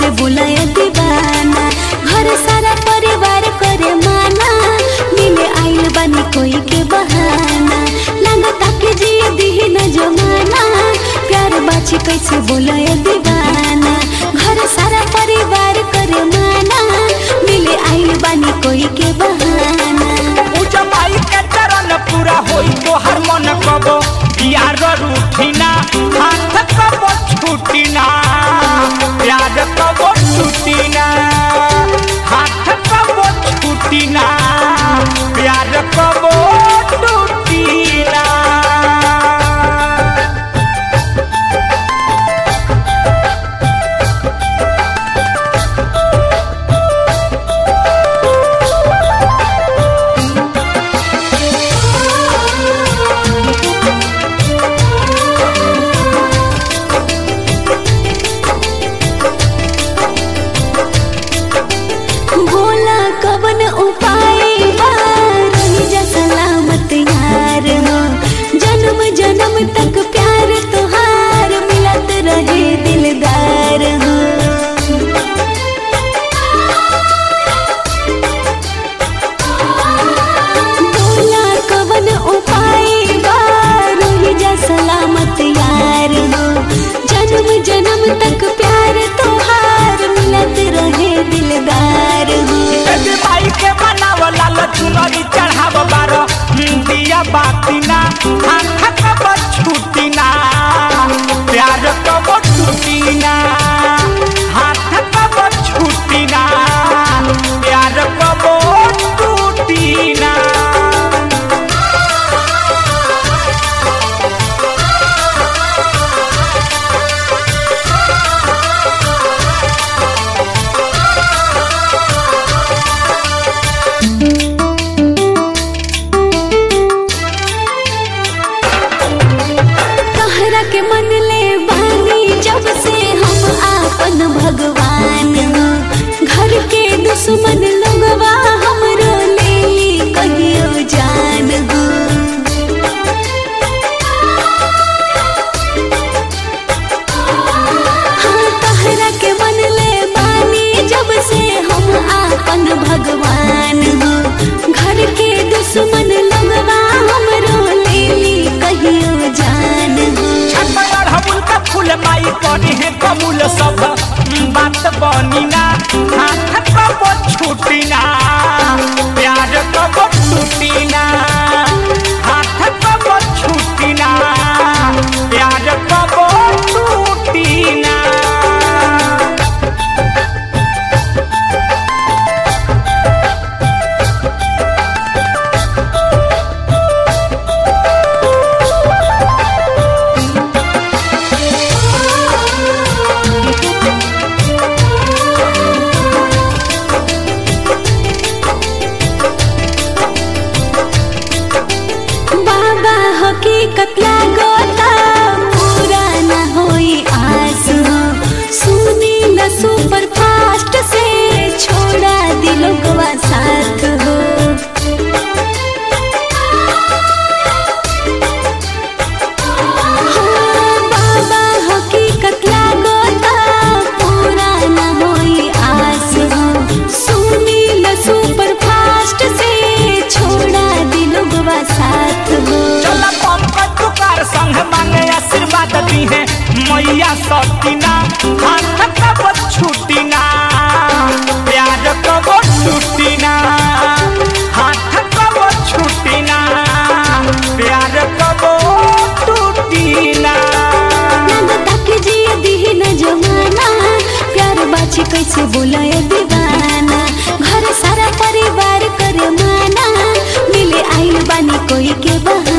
कैसे बुलाए दीवाना घर सारा परिवार करे माना मिले आइल बानी कोई के बहाना लगता के जी दी न जमाना प्यार बाची कैसे बुलाए दीवाना घर सारा परिवार करे माना मिले आइल बानी कोई के बहाना पूजा माई के चरण पूरा होई तोहर मन कबो यार रूठिना हाथ कबो छूटिना प्यार कबो छूटिना हाथ कबो छूटिना प्यार कबो टूटिना बोला कवन उपाय बा रही जा सलामत यार हो जन्म जन्म तक प्यार तुहार मिलत रहे दिलदार हो बोला कवन उपाय बा रही जा सलामत यार हो जन्म जन्म तक प्यार तुहार मिलत रहे दिलदार हो बेबी माई के बनावला लचुनरी चढ़ाव बारो दिया बातिना हाथ कब छूटिना प्यार कब छूटिना हाथ कब छूटिना प्यार कब टूटिना कहरा के मन ले बानी जब से हम आपन भगवान हो घर के दुश्मन लोगवा हमरो ले ली कहियो जान हो हाँ कहरा के मन ले बानी जब से हम आपन भगवान हो घर के दुश्मन लोगवा हमरो ले ली कहियो जान हो छपड़ हमुल का फूल माई करी है कमूल सब बात बनिना हाथ कब छूटिना प्यार कब टूटिना हाथ कब छूटिना प्यार कब टूटिना बाबा हकीकत लागता पूरा न होई आस हो सुनी न सुपर फास्ट से छोड़ा दिलोगवा साथ हो हाँ, बाबा हकीकत लागता पूरा न होई आस हो सुनी न सुपर फास्ट से छोड़ा दिलोगवा साथ हो चल पंकज तुकार संग मांगे आशीर्वाद दी है मैया सतीना हाथ कब छूटिना प्यार कब छूटिना हाथ कब छूटिना प्यार कब टूटिना लगता कि जिए दी न जमाना प्यार बाछी कैसे बोलाए दीवाना घर सारा परिवार करे माना मिले आइल बानी कोई के बहाना